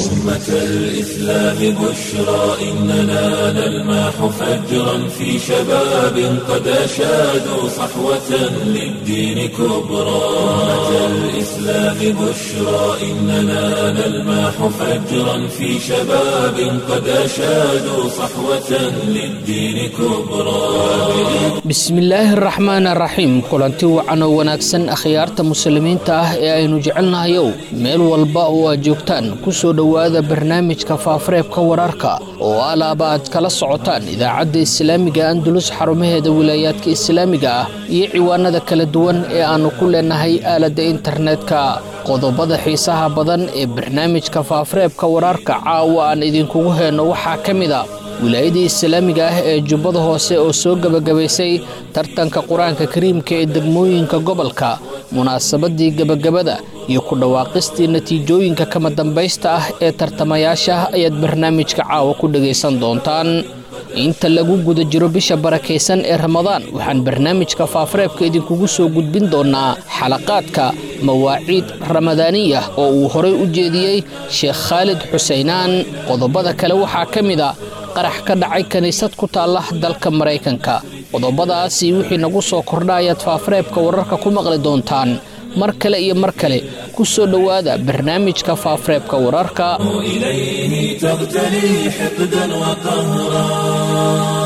أمة الإسلام بشرى إننا نلمح فجرا في شباب قد أشادوا صحوة للدين كبرى أمة الإسلام بشرى إننا نلمح فجرا في شباب قد أشادوا صحوة للدين كبرى bismillaahi araxmaan araxiim kulanti wacan oo wanaagsan akhyaarta muslimiinta ah ee aynu jecelnahayow meel walba oo aad joogtaan ku soo dhowaada barnaamijka faafareebka wararka oo alaaba aad kala socotaan idaacadda islaamiga andulus xarumaheeda wilaayaadka islaamiga ah iyo ciwaanada kala duwan ee aannu ku leenahay aaladda internetka qodobada xiisaha badan ee barnaamijka faafareebka wararka caawa aan idinkugu heenno waxaa ka mid a wilaayadii islaamiga ah ee jubbada hoose oo soo gebagabaysay tartanka qur-aanka kariimka ee degmooyinka gobolka munaasabadii gebagabada iyo ku dhawaaqistii natiijooyinka kama dambaysta ah ee tartamayaasha ayaad barnaamijka caawa ku dhegaysan doontaan inta lagu guda jiro bisha barakaysan ee ramadaan waxaan barnaamijka faafareebka idinkugu soo gudbin doonaa xalaqaadka mawaaciid ramadaaniya oo uu horay u jeediyey sheekh khaalid xuseynaan qodobada kale waxaa ka mid a qarax ka dhacay kiniisad ku taalla dalka maraykanka qodobadaasi wixii nagu soo kordha ayaad faafareebka wararka ku maqli doontaan mar kale iyo mar kale ku soo dhowaada barnaamijka faafareebka wararka إليه تغتلي حقدا وقهرا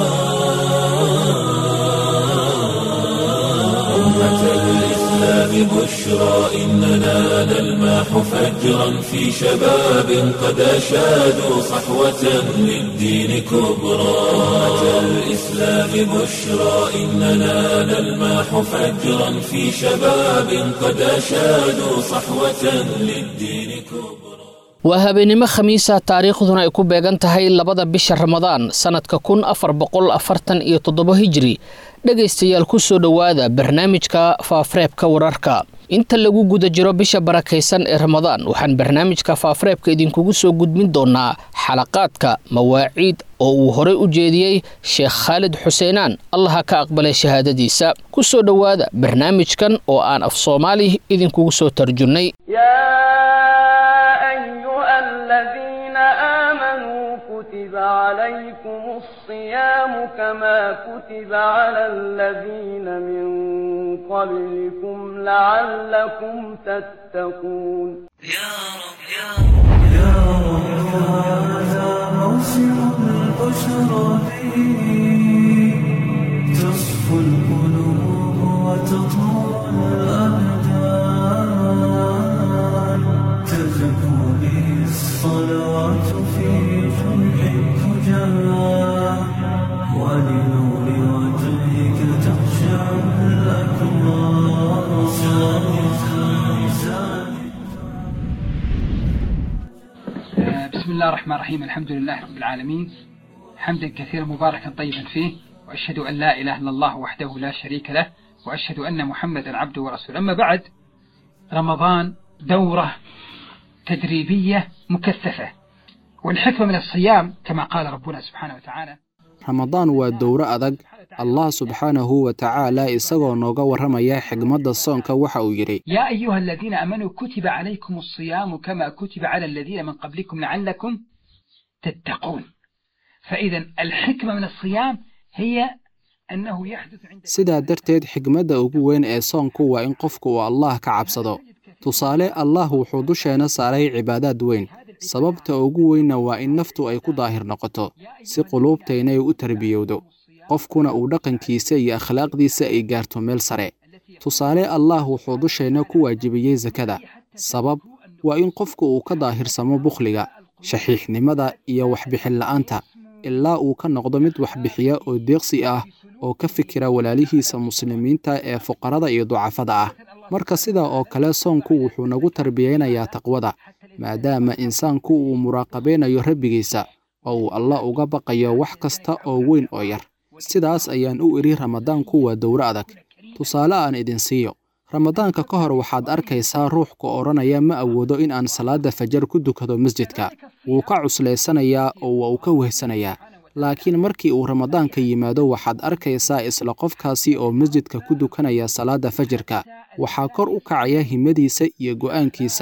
أمة الإسلام بشرى إننا نلمح فجرا في شباب قد أشادوا صحوة للدين كبرى أمة الإسلام بشرى إننا نلمح فجرا في شباب قد أشادوا صحوة للدين كبرى waa habeenimo khamiisa taariikhduna ay ku beegan tahay labada bisha ramadaan sannadka kun afar boqol afartan iyo toddobo hijri dhegaystayaal ku soo dhowaada barnaamijka faafareebka wararka inta lagu guda jiro bisha barakaysan ee ramadaan waxaan barnaamijka faafareebka idinkugu soo gudbin doonaa xalaqaadka mawaaciid oo uu horay u jeediyey sheekh khaalid xuseenaan allaha ka aqbalay shahaadadiisa ku soo dhowaada barnaamijkan oo aan af soomaali idinkugu soo tarjunnay الذين آمنوا كتب عليكم الصيام كما كتب على الذين من قبلكم لعلكم تتقون يا رب يا رب يا رب هذا موسم البشرى فيه تصفو القلوب وتطهر الأبدان تزكو به الصلوات في جمع الفجار ولنور وجهك تخشع الأكرام بسم الله الرحمن الرحيم الحمد لله رب العالمين حمدا كثيرا مباركا طيبا فيه وأشهد أن لا إله إلا الله وحده لا شريك له وأشهد أن محمدا عبده ورسوله أما بعد رمضان دورة تدريبية مكثفة والحكمة من الصيام كما قال ربنا سبحانه وتعالى ramadaan waa dowro adag allah subxaanahu wa tacaala isagoo nooga warramaya xigmadda soonka waxa uu yidhi يا أيها الذين آمنوا كتب عليكم الصيام كما كتب على الذين من قبلكم لعلكم تتقون فإذا الحكمة من الصيام هي أنه يحدث عند sidaa darteed xigmadda ugu weyn ee soonku waa in qofku uu allah ka cabsado tusaale allah wuxuu dusheena saaray cibaadaad weyn sababta ugu weynna waa in naftu ay ku daahir noqoto si quluubtaynay u tarbiyowdo qofkuna uu dhaqankiisa iyo akhlaaqdiisa ay gaarto meel sare tusaale allah wuxuu dusheenna ku waajibiyey sakada sabab waa in qofku uu ka daahirsamo bukhliga shaxiixnimada iyo waxbixin la'aanta ilaa uu ka noqdo mid waxbixiya oo deeqsi ah oo ka fikira walaalihiisa muslimiinta ee fuqarada iyo ducafada ah marka sidaa oo kale soonku wuxuu nagu tarbiyeynayaa taqwada maadaama insaanku uu muraaqabaynayo rabbigiisa oo uu allah uga baqayo wax kasta oo weyn oo yar sidaas ayaan u idhi ramadaanku waa dowro adag tusaale aan idin siiyo ramadaanka ka hor waxaad arkaysaa ruux ku odhanaya ma awoodo in aan salaadda fajar ku dukado masjidka wuu ka cuslaysanayaa oo waa uu ka wehsanayaa laakiin markii uu ramadaanka yimaado waxaad arkaysaa isla qofkaasi oo masjidka ku dukanaya salaadda fajirka waxaa kor u kacaya himadiisa iyo go'aankiisa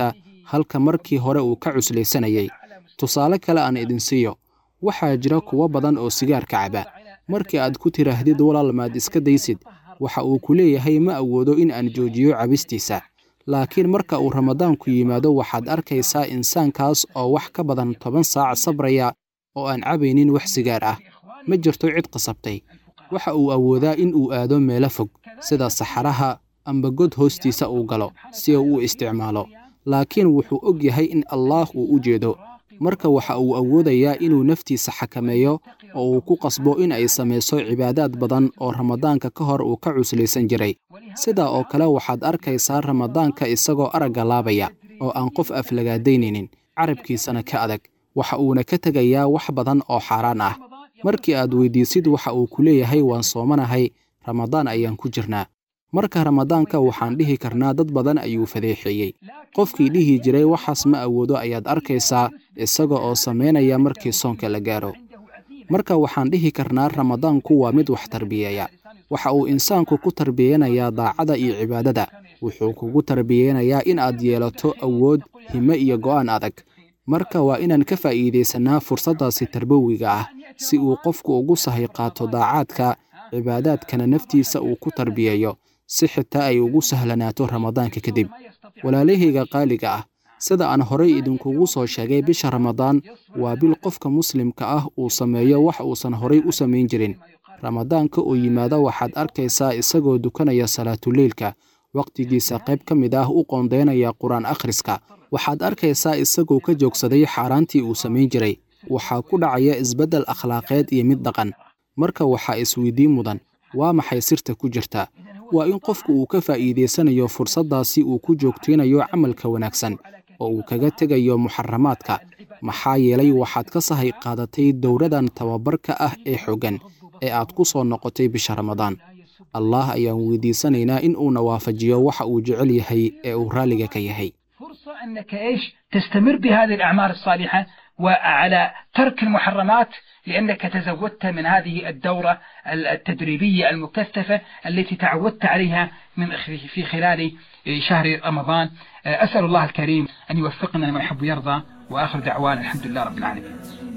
halka markii hore uu ka cuslaysanayay tusaale kale aan idin siiyo waxaa jira kuwo badan oo sigaarka caba markii aad ku tidhaahdid walaal maad iska daysid waxa uu ku leeyahay ma awoodo in aan joojiyo cabistiisa laakiin marka uu ramadaanku yimaado waxaad arkaysaa insaankaas oo wax ka badan toban saac sabraya oo aan cabaynin wax sigaar ah ma jirto cid qasabtay waxa uu awoodaa in uu aado meelo fog sida saxaraha amba god hoostiisa uu galo si uu u isticmaalo laakiin wuxuu og yahay in allaah uu u jeedo marka waxa uu awoodayaa inuu naftiisa xakameeyo oo uu ku qasbo in ay samayso cibaadaad badan oo ramadaanka ka hor uu ka cuslaysan jiray sidaa oo kale waxaad arkaysaa ramadaanka isagoo aragga laabaya oo aan qof aflagaadaynaynin carabkiisana ka adag waxa uuna ka tegayaa wax badan oo xaaraan ah markii aad weydiisid waxa uu ku leeyahay waan soomanahay ramadaan ayaan ku jirnaa marka ramadaanka waxaan dhihi karnaa dad badan ayuu fadeexeeyey qofkii dhihi jiray waxaas ma awoodo ayaad arkaysaa isaga oo samaynaya markii soonka la gaaro marka waxaan dhihi karnaa ramadaanku waa mid wax tarbiyeeya waxa uu insaanku ku tarbiyeynayaa daacada iyo cibaadada wuxuu kugu tarbiyeynayaa in aad yeelato awood hime iyo go'aan adag marka waa inaan ka faa'iidaysannaa fursaddaasi tarbowiga ah si uu qofku ugu sahay qaato daacaadka cibaadaadkana naftiisa uu ku tarbiyeeyo si xitaa ay ugu sahlanaato ramadaanka kadib walaalahayga qaaliga ah sida aan horay idinkugu soo sheegay bisha ramadaan waa bil qofka muslimka ah uu sameeyo wax uusan horay u samayn jirin ramadaanka oo yimaada waxaad arkaysaa isagoo dukanaya salaatuleylka wakhtigiisa qayb ka mid ah u qoondeynaya qur-aan akhriska waxaad arkaysaa isagoo ka joogsaday xaaraantii uu samayn jiray waxaa ku dhacaya isbeddel akhlaaqeed iyo mid dhaqan marka waxaa isweydiin mudan waa maxay sirta ku jirta waa in qofku uu ka faa'iidaysanayo fursaddaasi uu ku joogtaynayo camalka wanaagsan oo uu kaga tegayo muxaramaadka maxaa yeelay waxaad ka sahay qaadatay dowradan tababarka ah ee xoggan ee aad ku soo noqotay bisha ramadaan allah ayaan weydiisanaynaa in uuna waafajiyo waxa uu jecel yahay ee uu raalliga ka yahay فرصة أنك إيش تستمر بهذه الأعمال الصالحة وعلى ترك المحرمات لأنك تزودت من هذه الدورة التدريبية المكثفة التي تعودت عليها من في خلال شهر رمضان أسأل الله الكريم أن يوفقنا لما يحب ويرضى وآخر دعوانا الحمد لله رب العالمين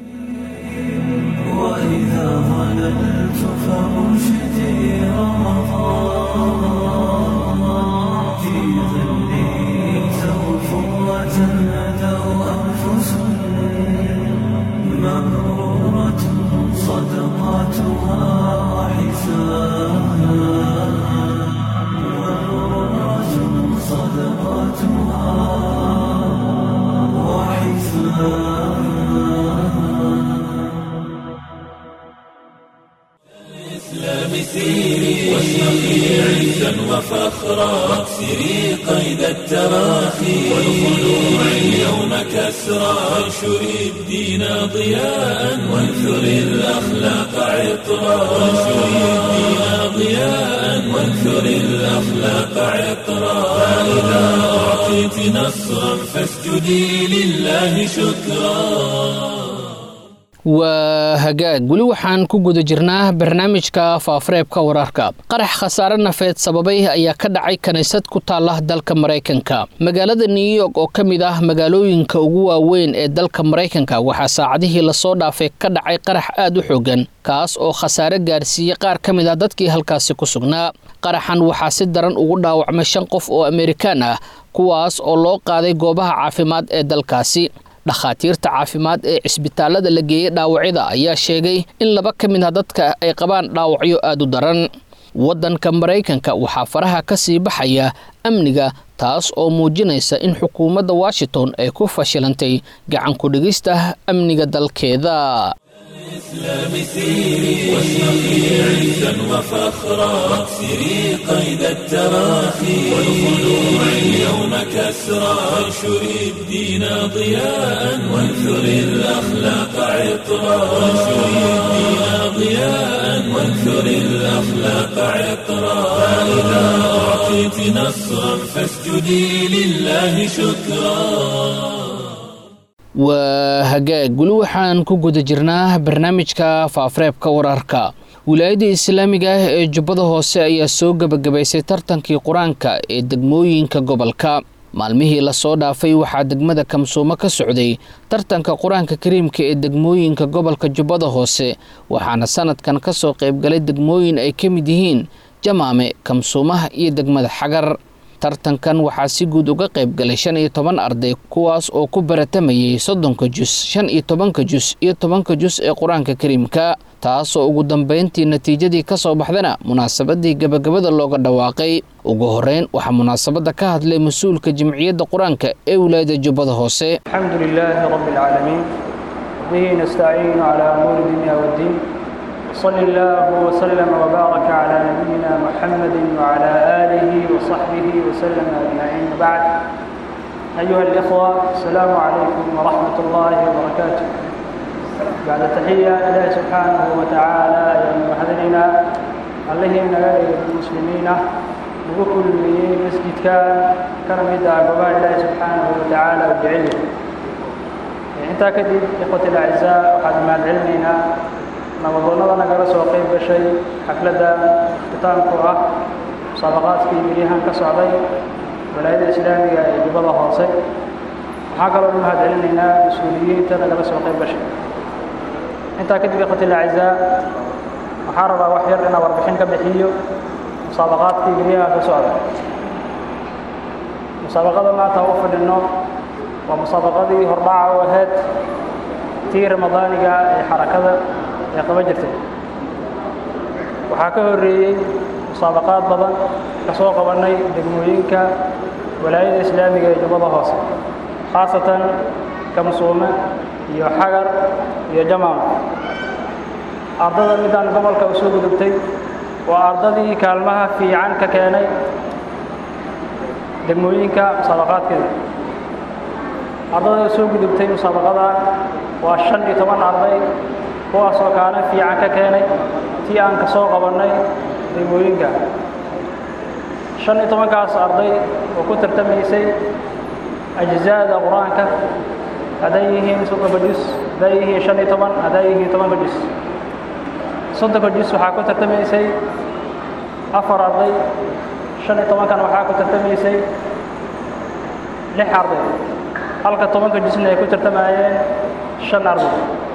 وإذا ظللت فأرشدي رمضان في ظلي توفوة أدوا أنفس مغرورة صدقاتها وحساب مغرورة صدقاتها الإسلام سيري واشرقي عزا وفخرا واكسري قيد التراخي والخلوع اليوم كسرا وانشري الدين ضياء وانثري الأخلاق عطرا وانشري الدين ضياء وانثري الأخلاق عطرا فإذا أعطيت نصرا فاسجدي لله شكرا waa hagaag weli waxaan ku guda jirnaa barnaamijka faafareebka wararka qarax khasaare nafeed sababay ayaa ka dhacay kiniisad ku taala dalka maraykanka magaalada new york oo ka mid ah magaalooyinka ugu waaweyn ee dalka maraykanka waxaa saacadihii lasoo dhaafay ka dhacay qarax aad u xoogan kaas oo khasaare gaarsiiyey qaar ka mid ah dadkii halkaasi ku sugnaa qaraxan waxaa si daran ugu dhaawacmay shan qof oo amerikaan ah kuwaas oo loo qaaday goobaha caafimaad ee dalkaasi dhakhaatiirta caafimaad ee cisbitaalada la geeyey dhaawacyada ayaa sheegay in laba ka mid ah dadka ay qabaan dhaawacyo aad u daran waddanka maraykanka waxaa faraha ka sii baxaya amniga taas oo muujinaysa in xukuumadda washington ay ku fashilantay gacan ku-dhigista amniga dalkeeda الإسلام سيري واشرقي عزا وفخرا واكسري قيد التراخي والخلوع اليوم كسرا وانشري الدين ضياء وانثري الأخلاق عطرا وانشري الدين ضياء وانثري الأخلاق عطرا فإذا أعطيت نصرا فاسجدي لله شكرا waa hagaag weli waxaan ku guda jirnaa barnaamijka faafareebka wararka wilaayadda islaamiga ah ee jubbada hoose ayaa soo gebagabaysay tartankii qur-aanka ee degmooyinka gobolka maalmihii lasoo dhaafay waxaa degmada kamsuumo ka socday tartanka qur-aanka kariimka ee degmooyinka gobolka jubbada hoose waxaana sanadkan ka soo qaybgalay degmooyin ay ka mid yihiin jamaame kamsuumaha iyo degmada xagar tartankan waxaa si guud uga qayb galay shan iyo toban arday kuwaas oo ku baratamayay soddonka jus shan iyo tobanka jus iyo tobanka jus ee qur-aanka kariimka taasoo ugu dambeyntii natiijadii ka soo baxdana munaasabadii gabagabada looga dhawaaqay ugu horeyn waxaa munaasabadda ka hadlay mas-uulka jimciyadda qur-aanka ee wilaayada jubbada hoose الحمد لله رب العالمين به نستعين على أمور الدنيا والدين صلى الله وسلم وبارك على نبينا محمد وعلى آله وصحبه وسلم أجمعين بعد أيها الإخوة السلام عليكم ورحمة الله وبركاته بعد تحية الله سبحانه وتعالى يا محذرنا عليه نغير المسلمين وكل مسجد كان كان مدى قبائل الله سبحانه وتعالى وجعله intaa kadib ikhwati alacizaa waxaad mahadcelinaynaa nabadoonnada nagala soo qayb gashay xafladda iftitaanku ah musaabaqaadkii milyahan ka socday walaayada islaamiga ee jubbada hoose waxaa kaloo u mahadcelinaynaa mas-uuliyiinta nagala soo qayb gashay intaa kadib ikhwati alacizaa waxaa rabaa wax yar inaan warbixin ka bixiyo musaabaqaadkii milyahan ka socday musaabaqada maanta u fadhino waa musaabaqadii hordhaca u ahayd tii ramadaaniga ee xarakada ee qaba jirtay waxaa ka horreeyey musaabaqaad badan ka soo qabannay degmooyinka walaayada islaamiga ee jubbada hoose khaasatan kamsuume iyo xagar iyo jamaam ardada midaan gobolka u soo gudubtay waa ardadii kaalmaha fiican ka keenay degmooyinka musaabaqaadkeeda ardada soo gudubtay musaabaqadan waa shan iyo toban arday kuwaasoo kaalin fiican ka keenay tii aan ka soo qabannay degmooyinka shan iyo tobankaas arday oo ku tartamaysay ajzaada qur-aanka hadday yihiin soddonka jus hadday yihiin shan iyo toban hadday yihiin tobanka jus soddonka jus waxaa ku tartamaysay afar arday shan iyo tobankan waxaa ku tartamaysay lix arday halka tobanka jusna ay ku tartamayeen shan arday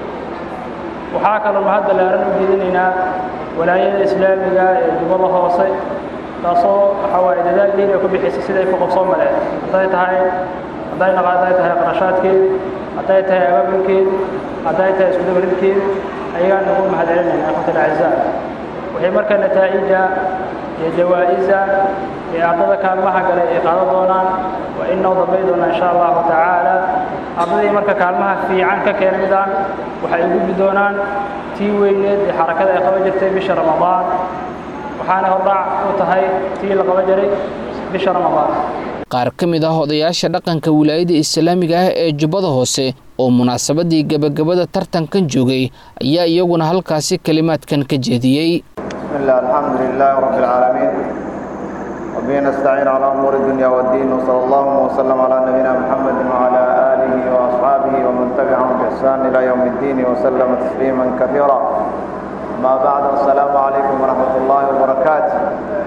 waxaa kaloo mahad ballaaran u jeedinaynaa walaayada islaamiga ee jubbada hoose taasoo waxaa waaye dadaal dhiin ay ku bixisay siday ku qabsoo maleen hadday tahay hadday naqa hadday tahay qarashaadkeed hadday tahay abaabulkeed hadday tahay iskudabaridkeed ayagaan ugu mahad celinayna ikhwati alacizaa waxay marka nataa'ija iyo jawaa-isa ee ardada kaalmaha galay ay qaadan doonaan waa inoo dambay doonaa insha allahu tacaala ardadii marka kaalmaha fiican ka keena midaan waxay u gudbi doonaan tii weyneed ee xarakada ay qaban jirtay bisha ramadaan waxaana hordhac u tahay tii la qaban jiray bisha ramadaan qaar ka mid ah odayaasha dhaqanka wilaayada islaamiga ah ee jubbada hoose oo munaasabadii gebagabada tartankan joogay ayaa iyaguna halkaasi kelimaadkan ka jeediyey بسم الله الحمد لله رب العالمين وبه نستعين على أمور الدنيا والدين وصلى الله وسلم على نبينا محمد وعلى آله وأصحابه ومن تبعهم بإحسان إلى يوم الدين وسلم تسليما كثيرا ما بعد السلام عليكم ورحمة الله وبركاته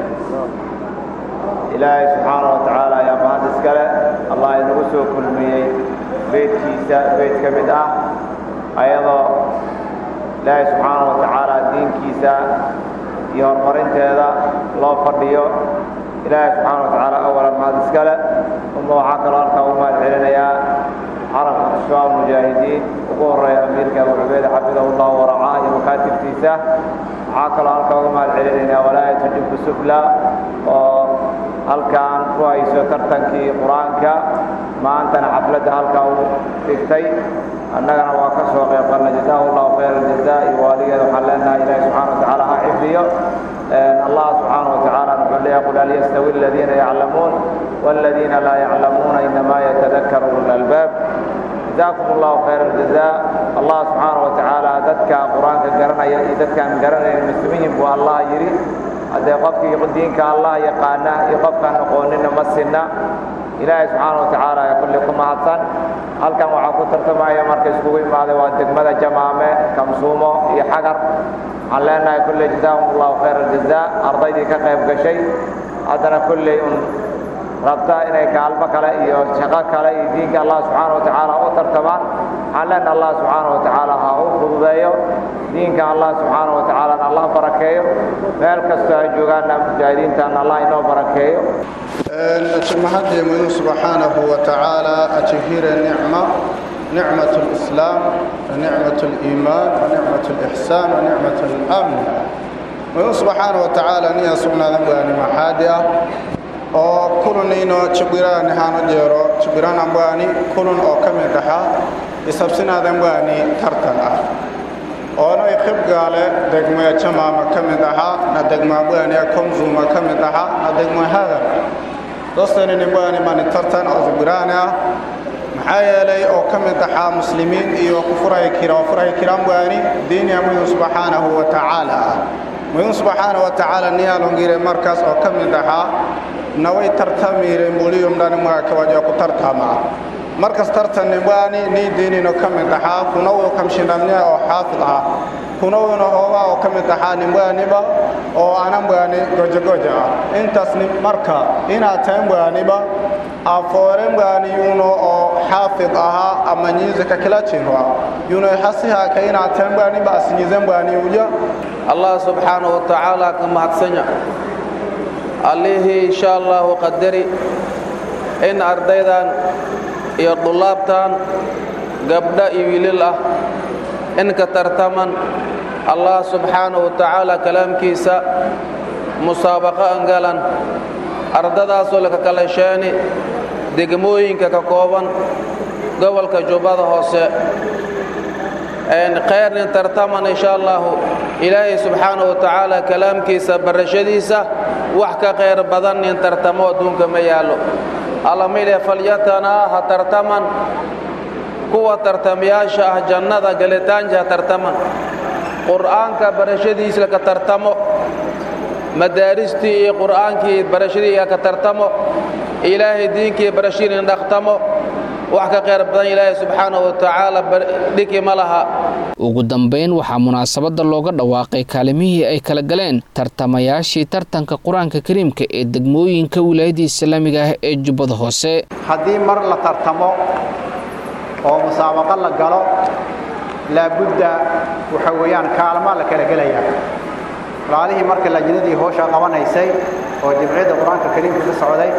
إلهي سبحانه وتعالى يا مهندس كلا الله ينقصه كل مي بيت كيسا بيت كمدة أيضا إلهي سبحانه وتعالى دين كيسا iyo horumarinteeda loo fadhiyo ilaahay subxaana wa tacaala awalan mahad iskale uma waxaa kaloo halkaa ugu mahad celinayaa carabka ashbaab mujaahidiin ugu horeeya amiirka abu cubeyd xafidahu llahu waracaa iyo makaatibtiisa waxaa kaloo halkaa ugu mahad celinaynaa walaayatu jubbu sufla oo halkaan ku hayso tartankii qur-aanka maantana xafladda halkaa u dhigtay annagana waa ka soo qayb qalnay jazaahu llahu khayra aljazaa iyo waaligeeda waxaan leenahay ilaahi subxana wa tacaala ha xifdiyo allah subxaana wa tacaala wuxuu leeyahay qul hal yastawi aladiina yaclamuun waladiina laa yaclamuuna inamaa yatadakaru ulul albaab jazaakum allahu khayra aljazaa allah subxaana wa tacaala dadka qur-aanka garanaya iyo dadkaan garanayn muslimiin buu allah yidhi haddee qofkii diinka allah yaqaana iyo qofkaan aqoonina ma sinna ilaahay subxaana wa tacaala ee kulli ku mahadsan halkan waxaa ku tartamaya marka iskugu imaaday waa degmada jamaame kamsuumo iyo xagar waxaan leenahay kulley jazaahum allahu khayra aljazaa ardaydii ka qayb gashay haddana kulley un rabta inay kaalmo kale iyo shaqo kale iyo diinka allah subxaana wa tacaala u tartamaan waxaan leenaha allah subxaana wa tacaala ha u fududeeyo diinka allah subxaana wa tacaalana allah barakeeyo meel kastoo ay joogaanna mujaahidiintaana allah inoo barakeeyo أتمهدي من سبحانه وتعالى أتهير النعمة نعمة الإسلام ونعمة الإيمان ونعمة الإحسان ونعمة الأمن من سبحانه وتعالى نيا سبنا ذنبان محادئة oo kulunino chibirani hano jero chibirana mbani kulun oo kamid aha isabsinadan bani tartan ah oono iqib gaale degmaya jamaama kamid aha na degma bani komzuma kamid aha na degma hadan dostani nimbani mani tartan oo chibirani ah maxaa yeelay oo ka mid ahaa muslimiin iyo ku furay kira oo furay kiraan bani diiniya muyun subxaanahu wa tacaala ah muyun subxaanahu wa tacaala niyaalongire markaas oo ka mid ahaa naway tartamire muliyum dhani mwaka waja ku tartama markas tartanni bani ni diinino ka mid ahaa kunawo kamshindhamnia oo xaafid ah kunawona hoogaa oo ka mid ahaa nimbaniba oo anan bani gojagoja ah intaas marka inaad tahan baniba afooren bani yuno oo xaafid ahaa ama nyizika kila chinwa yuno hasiha ka inaad tahan baniba asinyizen bani uja allah subxaanahu wa tacaala ka mahadsanya allihii insha allahu qadari in ardaydan iyo dullaabtan gabdha iyo wiilil ah in ka tartaman allah subxaanahu wa tacaala kalaamkiisa musaabaqo angalan ardadaasoo laka kala sheeni degmooyinka ka kooban gobolka jubbada hoose khayrnin tartaman insha allahu ilaahay subxaanahu wa tacaala kalaamkiisa barashadiisa wax ka khayr badan nin tartamo adduunka ma yaallo allamile falyatanaa ha tartaman kuwa tartamayaasha ah jannada galitaanja ha tartaman qur'aanka barashadiisa ka tartamo madaaristii iyo qur'aankii barashadii ka tartamo ilaahay diinkii barashadii dhaqtamo wax ka khayr badan ilaahay subxaanahu wa tacaala dhiki ma laha ugu dambayn waxaa munaasabadda looga dhawaaqay kaalimihii ay kala galeen tartamayaashii tartanka qur-aanka kariimka ee degmooyinka wilaayadda islaamiga ah ee jubbada hoose haddii mar la tartamo oo musaabaqo la galo laabudda waxa weeyaan kaalmaa la kala gelayaa walaalihii marka lajnadii hoosha qabanaysay oo jimciyadda qur-aanka kariimka ka socday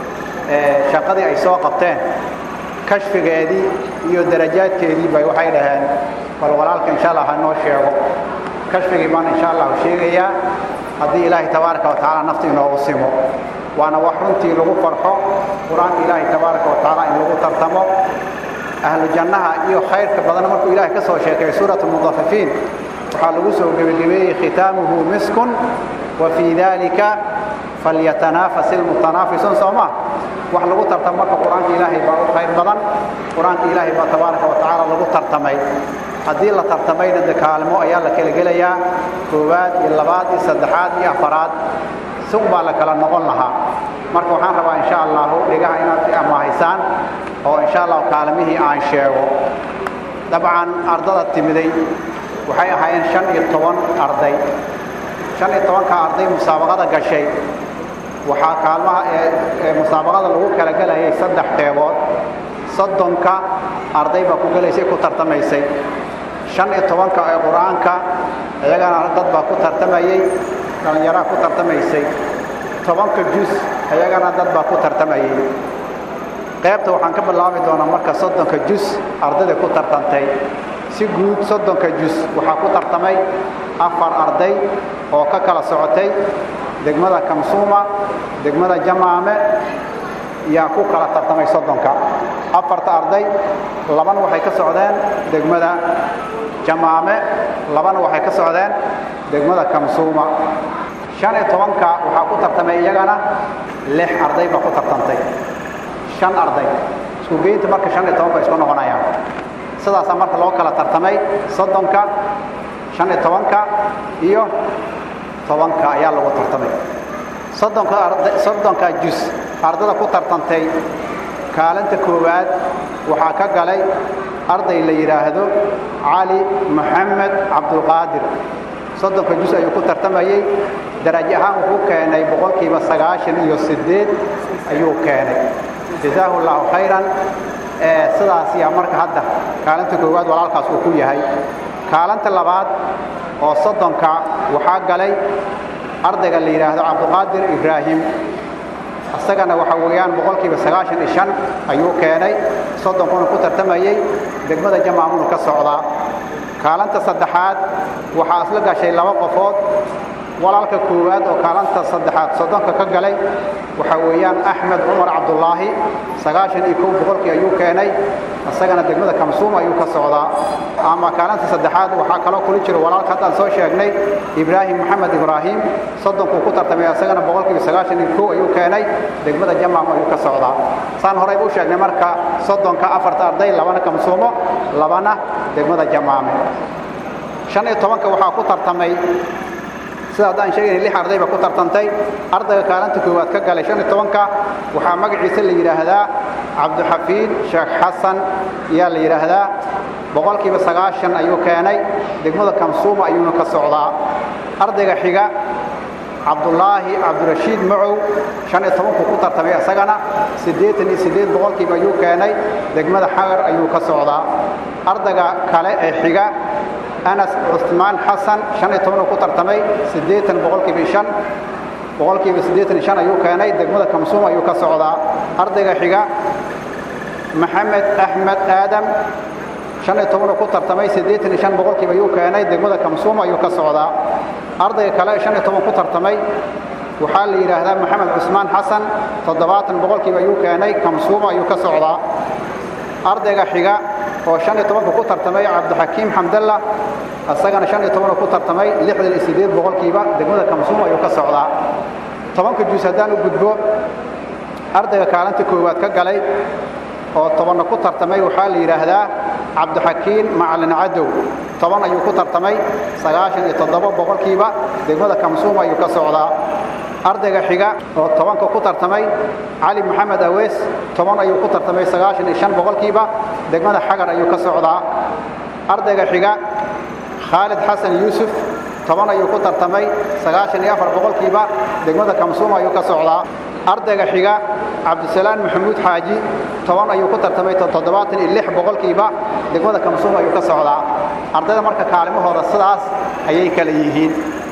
shaqadii ay soo qabteen kashfigeedii iyo darajaadkeedii bay waxay dhaheen bal walaalka insha allah ha noo sheego kashfigii baan insha allahu sheegayaa haddii ilaahay tabaaraka wa tacaala nafta inoogu simo waana wax runtii lagu farxo qur-aanka ilaahay tabaaraka wa tacaala in lagu tartamo ahlu jannaha iyo khayrka badan markuu ilaahay ka soo sheekay suurat almudafifiin waxaa lagu soo gebagabeeyey khitaamuhu miskun wa fii dalika falyatanaafas ilmutanaafisuun soo maa wax lagu tartamo marka qur-aanka ilaahay baa u khayr badan qur-aanka ilaahay baa tabaaraka wa tacaala lagu tartamay haddii la tartamayna de kaalmo ayaa la kala gelayaa koowaad iyo labaad iyo saddexaad iyo afaraad si un baa la kala noqon lahaa marka waxaan rabaa insha allahu dhigaha inaad amahaysaan oo insha allahu kaalmihii aan sheego dabcan ardada timiday waxay ahaayeen shan iyo toban arday shan iyo tobanka arday musaabaqada gashay waxaa kaalmaha ee musaabaqada lagu kala gelayay saddex qeybood soddonka arday baa ku gelaysay ku tartamaysay shan iyo tobanka ee qur-aanka iyagana dad baa ku tartamayey dhallinyaraa ku tartamaysay tobanka jus iyagana dad baa ku tartamayey qaybta waxaan ka bilaabi doonaa marka soddonka jus ardayda ku tartantay si guud soddonka jus waxaa ku tartamay afar arday oo ka kala socotay degmada kamsuuma degmada jamaame yaa ku kala tartamay soddonka afarta arday labana waxay ka socdeen degmada jamaame labana waxay ka socdeen degmada kamsuuma shan iyo tobanka waxaa ku tartamay iyagana lix arday baa ku tartantay shan arday isku geynta marka shan iyo toban bay isku noqonayaan sidaasaa marka loo kala tartamay soddonka shan iyo tobanka iyo tobanka ayaa lagu tartamay soddonka arday soddonka jus ardada ku tartantay kaalinta koowaad waxaa ka galay arday la yidhaahdo cali maxamed cabdulqaadir soddonka jus ayuu ku tartamayey darajo ahaan wuxuu keenay boqolkiiba sagaashan iyo siddeed ayuu keenay jazaahu allahu khayran sidaas yaa marka hadda kaalinta koowaad walaalkaas uu ku yahay kaalinta labaad oo soddonka waxaa galay ardayga la yidhaahdo cabduqaadir ibraahim isagana waxa weeyaan boqolkiiba sagaashan iyo shan ayuu keenay soddonkuna ku tartamayey degmada jamaamunu ka socdaa kaalinta saddexaad waxaa isla gashay laba qofood walaalka koowaad oo kaalanta saddexaad soddonka ka galay waxa weeyaan axmed cumar cabdulaahi sagaashan iyo kow boqolkii ayuu keenay isagana degmada kamsuuma ayuu ka socdaa ama kaalanta saddexaad waxaa kaloo kuli jira walaalka haddaan soo sheegnay ibraahim maxamed ibraahim soddonkuu ku tartamay isagana boqolkiiba sagaashan iyo kow ayuu keenay degmada jamaam ayuu ka socdaa saan horeyba u sheegnay marka soddonka afarta arday labana kamsuumo labana degmada jamaame shan iyo tobanka waxaa ku tartamay sida haddaan sheegaynay lix arday ba ku tartantay ardayga kaalinta koowaad ka galay shan iyo tobanka waxaa magaciisa la yidhaahdaa cabdixafiid sheekh xasan ayaa la yidhaahdaa boqolkiiba sagaashan ayuu keenay degmada kamsuuma ayuuna ka socdaa ardayga xiga cabdulaahi cabdirashiid macow shan iyo tobankuu ku tartamay isagana siddeetan iyo siddeed boqolkiiba ayuu keenay degmada xagar ayuu ka socdaa ardayga kale ee xiga anas cusmaan xasan shan iyo tobanuu ku tartamay siddeetan boqolkiiba shan boqolkiiba siddeetan shan ayuu keenay degmada kamsuum ayuu ka socdaa ardayga xiga maxamed axmed aadam shan iyo tobanuu ku tartamay siddeetan iyo shan boqolkiiba ayuu keenay degmada kamsuum ayuu ka socdaa ardayga kale shan iyo toban ku tartamay waxaa la yidhaahdaa maxamed cusmaan xasan toddobaatan boqolkiiba ayuu keenay kamsuuma ayuu ka socdaa ardayga xiga oo shan iyo tobanka ku tartamay cabdixakiim xamdalla isagana shan iyo tobanoo ku tartamay lixdan iyo siddeed boqolkiiba degmada kamsuum ayuu ka socdaa tobanka juus haddaan u gudbo ardayga kaalinta koowaad ka galay oo tobanna ku tartamay waxaa la yidhaahdaa cabdixakiin macalin cadow toban ayuu ku tartamay sagaashan iyo toddoba boqolkiiba degmada kamsuum ayuu ka socdaa ardayga xiga oo tobanka ku tartamay cali maxamed awees toban ayuu ku tartamay sagaashan iyo shan boqolkiiba degmada xagar ayuu ka socdaa ardayga xiga khaalid xasan yuusuf toban ayuu ku tartamay sagaashan iyo afar boqolkiiba degmada kamsuum ayuu ka socdaa ardayga xiga cabdisalaan maxamuud xaaji toban ayuu ku tartamay toddobaatan iyo lix boqolkiiba degmada kamsuum ayuu ka socdaa ardayda marka kaalimahooda sidaas ayay kala yihiin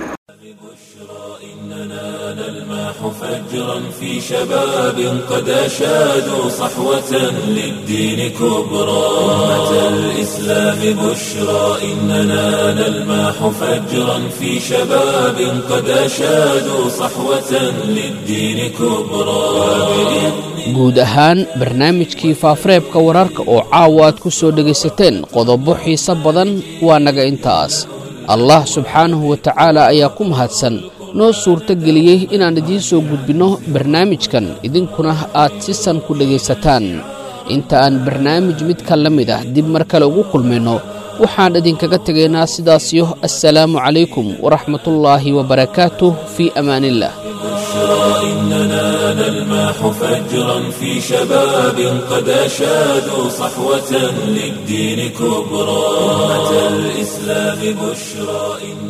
نلماح فجرا في شباب قد أشادوا صحوة للدين كبرى أمة الإسلام بشرى إننا نلماح فجرا في شباب قد أشادوا صحوة للدين كبرى guud ahaan barnaamijkii faafareebka wararka oo caawa aad ku soo dhegaysateen qodobo xiise badan waa naga intaas allah subxaanahu wa tacaala ayaa ku mahadsan noo suurto geliyey inaan idiin soo gudbinno barnaamijkan idinkuna aad si san ku dhegaysataan inta aan barnaamij midka la mid ah dib mar kale ugu kulmayno waxaan idinkaga tegaynaa sidaasiyo assalaamu calaykum waraxmatullaahi wabarakaatuh fii amaaniillah إننا نلماح فجرا في شباب قد أشادوا صحوة للدين كبرى أمة الإسلام بشرى